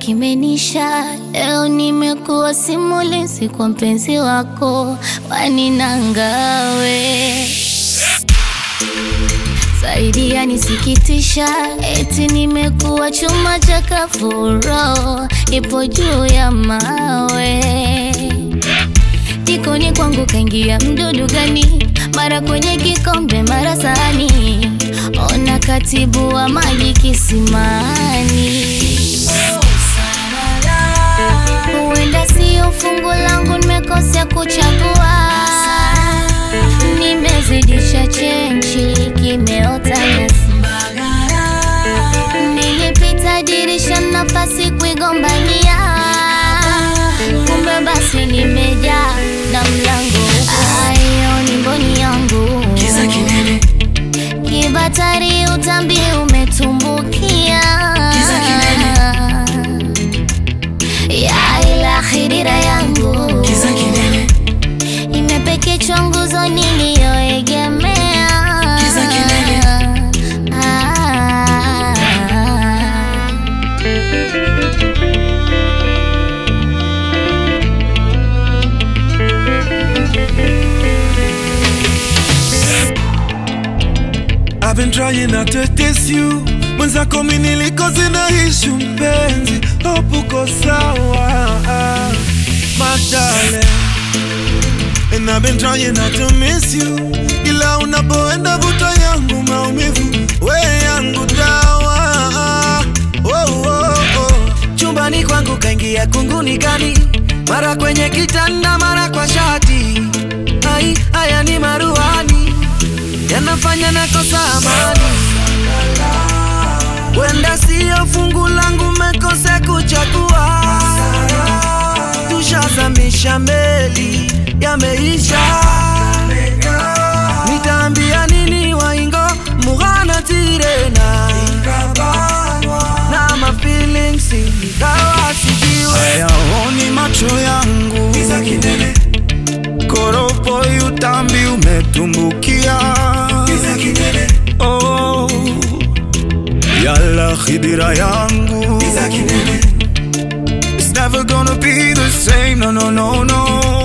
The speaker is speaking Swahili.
kimenisha. Leo nimekuwa simulizi kwa mpenzi wako, waninangawe zaidi yanisikitisha, eti nimekuwa chuma cha kafuro, ipo juu ya mawe jikoni kwangu kaingia mdudu gani? Mara kwenye kikombe, mara sahani, ona katibu wa maji kisimani. Huenda sio fungu langu, nimekosea kuchagua, nimezidisha chenchi, kimeota nyasi. Nilipita dirisha, nafasi kuigombania, kumbe basi nimejaa na mlango ayo ni mboni yangu Kiza kinene, kibatari utambi umetumbukia Kiza kinene. ya ila khidira yangu kiza kinene, imepekechwa nguzo niliyoegemea Kiza kinene. Ah. I've been trying not to diss you mwenzako mi nilikozi na ishu mpenzi hope uko sawa madale And I've been trying not to miss you ila unapoenda vuto yangu maumivu we yangu dawa oh, oh, oh. chumbani kwangu kaingia kunguni gani? Mara kwenye kitanda, mara kwa shati. Ai, haya ni maruani yanafanya nakosa amani. Wenda siyo fungu langu, mekose kuchagua. Tushazamisha meli, yameisha. Nitaambia nini waingo mughana tirena na ma feelings ingawa sijiwe hayaoni macho yangu koropo utambi umetumbukia oh, yala khidira yangu It's never gonna be the same, no, no, no, no